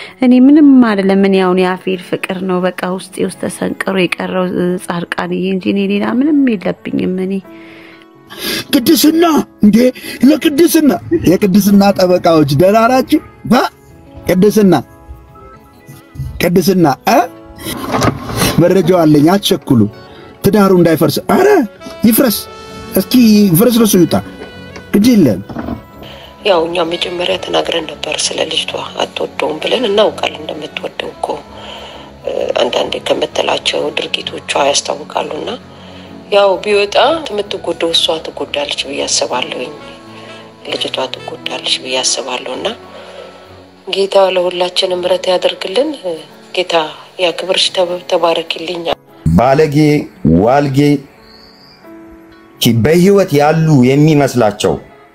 እኔ ምንም አይደለም። እኔ አሁን የአፌር ፍቅር ነው በቃ ውስጤ ውስጥ ተሰንቅሮ የቀረው ጻድቃንዬ እንጂ እኔ ሌላ ምንም የለብኝም። እኔ ቅድስና እንዴ ለቅድስና የቅድስና ጠበቃዎች ደህና ናችሁ? ባ ቅድስና ቅድስና እ መረጃው አለኝ። አትቸኩሉ፣ ትዳሩ እንዳይፈርስ። አረ ይፍረስ፣ እስኪ ፍርስርሱ ይውጣ። ግድ የለም ያው እኛ መጀመሪያ ተናግረን ነበር ስለ ልጅቷ አትወደውም ብለን እናውቃለን እንደምትወደው እኮ እ፣ አንዳንዴ ከምትላቸው ድርጊቶቿ ያስታውቃሉና ያው ቢወጣ የምትጎደው እሷ ትጎዳለች ብዬ አስባለሁኝ። ልጅቷ ትጎዳለች ብዬ አስባለሁ እና ጌታ ለሁላችንም ምሕረት ያደርግልን። ጌታ ያክብርሽ። ተብ- ተባረኪልኝ። ባለጌ ዋልጌ ኪ- በህይወት ያሉ የሚመስላቸው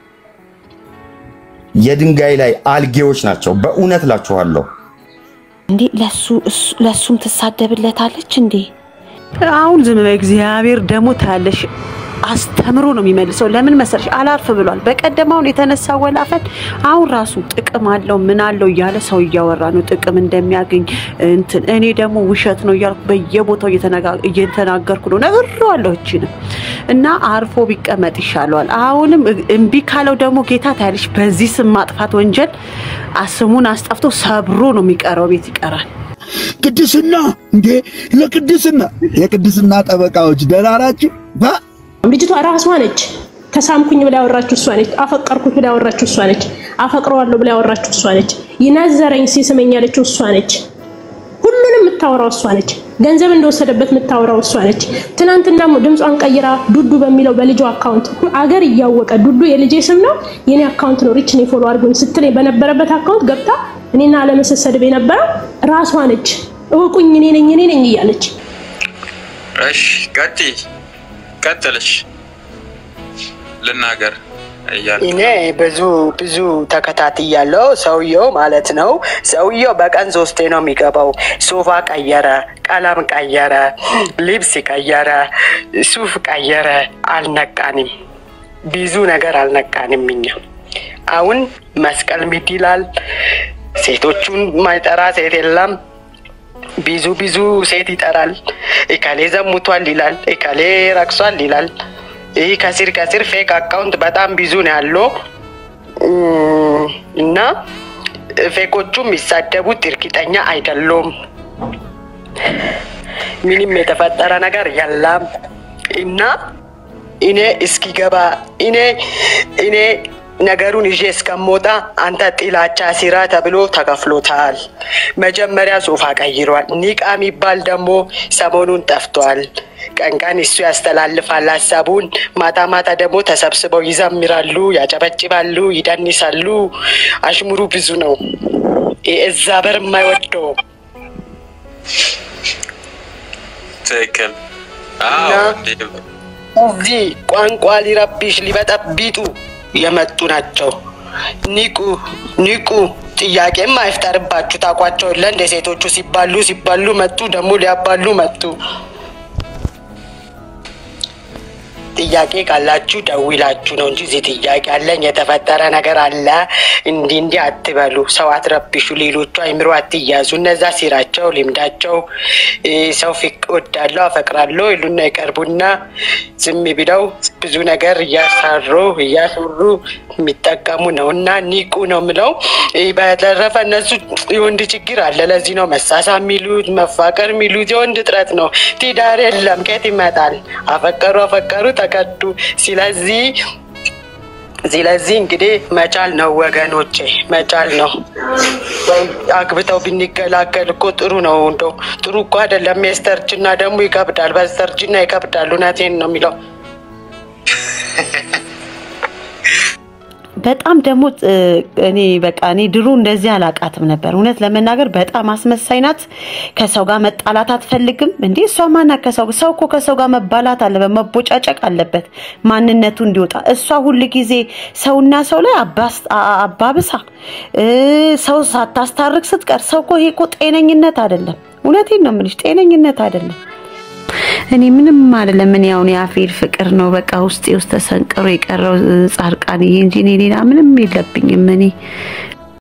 የድንጋይ ላይ አልጌዎች ናቸው። በእውነት እላችኋለሁ። እንዴ ለሱ እሱ- ለሱም ትሳደብለታለች እንዴ? አሁን ዝም በይ። እግዚአብሔር ደግሞ ታያለሽ አስተምሮ ነው የሚመልሰው። ለምን መሰለሽ አላርፍ ብሏል። በቀደም አሁን የተነሳ ወላፈን አሁን ራሱ ጥቅም አለው ምን አለው እያለ ሰው እያወራ ነው ጥቅም እንደሚያገኝ እንትን። እኔ ደግሞ ውሸት ነው እያልኩ በየቦታው እየተነጋ- እየተናገርኩ ነው ነግሬዋለሁ። እችንም እና አርፎ ቢቀመጥ ይሻለዋል። አሁንም እ- እምቢ ካለው ደግሞ ጌታ ታያለሽ በዚህ ስም ማጥፋት ወንጀል ስሙን አስጠፍቶ ሰብሮ ነው የሚቀረው፣ ቤት ይቀራል። ቅድስና እንዴ ለቅድስና የቅድስና ጠበቃዎች ደህና ናችሁ? ባ ልጅቷ ራሷ ነች። ተሳምኩኝ ብላ ያወራችሁ እሷ ነች። አፈቀርኩኝ ብላ ያወራችሁ እሷ ነች። አፈቅረዋለሁ ብላ ያወራችሁ እሷ ነች። ይነዘረኝ ሲስመኝ ያለችው እሷ ነች። ሁሉንም የምታወራው እሷ ነች። ገንዘብ እንደወሰደበት የምታወራው እሷ ነች። ትናንትና ድምጿን ቀይራ ዱዱ በሚለው በልጇ አካውንት አገር እያወቀ ዱዱ የልጄ ስም ነው የኔ አካውንት ነው ሪች ኔ ፎሎ አድርጉኝ ስትለኝ በነበረበት አካውንት ገብታ እኔና አለመሰሰድብ የነበረው ራሷ ነች። እወቁኝ እኔ ነኝ እኔ ነኝ እያለች እሺ ቀጥይ፣ ቀጥልሽ ልናገር እያልኩ እኔ ብዙ ብዙ ተከታትያለሁ። ሰውየው ማለት ነው ሰውየው በቀን ሶስቴ ነው የሚገባው። ሶፋ ቀየረ፣ ቀለም ቀየረ፣ ልብስ ቀየረ፣ ሱፍ ቀየረ። አልነቃንም፣ ብዙ ነገር አልነቃንም። እኛ አሁን መስቀል ምት ይላል። ሴቶቹን ማይጠራ ሴት የለም። ብዙ ብዙ ሴት ይጠራል። እከሌ ዘሙቷል ይላል፣ እከሌ ረክሷል ይላል። ይህ ከስር ከስር ፌክ አካውንት በጣም ብዙ ነው ያለው እም፣ እና ፌኮቹ የሚሳደቡት እርግጠኛ አይደሉም። ምንም የተፈጠረ ነገር የለም እና እኔ እስኪገባ እኔ እኔ ነገሩን ይዤ እስከምወጣ አንተ ጥላቻ ሲራ ተብሎ ተከፍሎታል። መጀመሪያ ሶፋ ቀይሯል። ኒቃ የሚባል ደግሞ ሰሞኑን ጠፍቷል። ቀን ቀን እሱ ያስተላልፋል ሀሳቡን፣ ማታ ማታ ደግሞ ተሰብስበው ይዘምራሉ፣ ያጨበጭባሉ፣ ይደንሳሉ። አሽሙሩ ብዙ ነው። እዛ በር የማይወደው ትክክል። አዎ እና ዴቭ፣ እዚህ ቋንቋ ሊረብሽ ሊበጠቢጡ የመጡ ናቸው። ንቁ ንቁ። ጥያቄም አይፍጠርባችሁ። ታውቋቸው የለ እንደ ሴቶቹ ሲባሉ ሲባሉ መጡ፣ ደግሞ ሊያባሉ መጡ። ጥያቄ ካላችሁ ደውላችሁ ነው እንጂ እዚህ ጥያቄ አለኝ የተፈጠረ ነገር አለ እንዲህ እንዲህ አትበሉ። ሰው አትረብሹ። ሌሎቹ አይምሮ አትያዙ። እነዛ ሲራቸው ልምዳቸው እ፣ ሰው ፊቅ ወዳለሁ አፈቅራለሁ ይሉና ይቀርቡና ዝም ብለው ብዙ ነገር እያሳሩ እያሰሩ የሚጠቀሙ ነው እና ኒቁ ነው ምለው። እ፣ በተረፈ እነሱ የወንድ ችግር አለ። ለዚህ ነው መሳሳ የሚሉት መፋቀር የሚሉት የወንድ እጥረት ነው። ትዳር የለም ከየት ይመጣል? አፈቀሩ አፈቀሩ ተከዱ። ስለዚህ ስለዚህ እንግዲህ መቻል ነው ወገኖቼ፣ መቻል ነው። ወይ አግብተው ብንገላገል እኮ ጥሩ ነው። እንደው ጥሩ እኮ አይደለም። የስተርጅና ደግሞ ይከብዳል። በስተርጅና ይከብዳል። እውነቴን ነው የሚለው በጣም ደግሞ እ፣ እኔ በቃ እኔ ድሮ እንደዚህ አላቃትም ነበር። እውነት ለመናገር በጣም አስመሳይ ናት። ከሰው ጋር መጣላት አትፈልግም። እንዴ እሷ ማናት? ከሰው ሰው እኮ ከሰው ጋር መባላት አለበት፣ መቦጫጨቅ አለበት ማንነቱ እንዲወጣ። እሷ ሁል ጊዜ ሰውና ሰው ላይ አባስ- አ- አባብሳ እ፣ ሰው ሳታስታርቅ ስትቀር ሰው እኮ ይሄ እኮ ጤነኝነት አይደለም። እውነቴን ነው የምልሽ፣ ጤነኝነት አይደለም። እኔ ምንም አይደለም። እኔ አሁን የአፌር ፍቅር ነው በቃ ውስጤ ውስጥ ተሰንቅሮ የቀረው ጻድቃንዬ እንጂ እኔ ሌላ ምንም የለብኝም። እኔ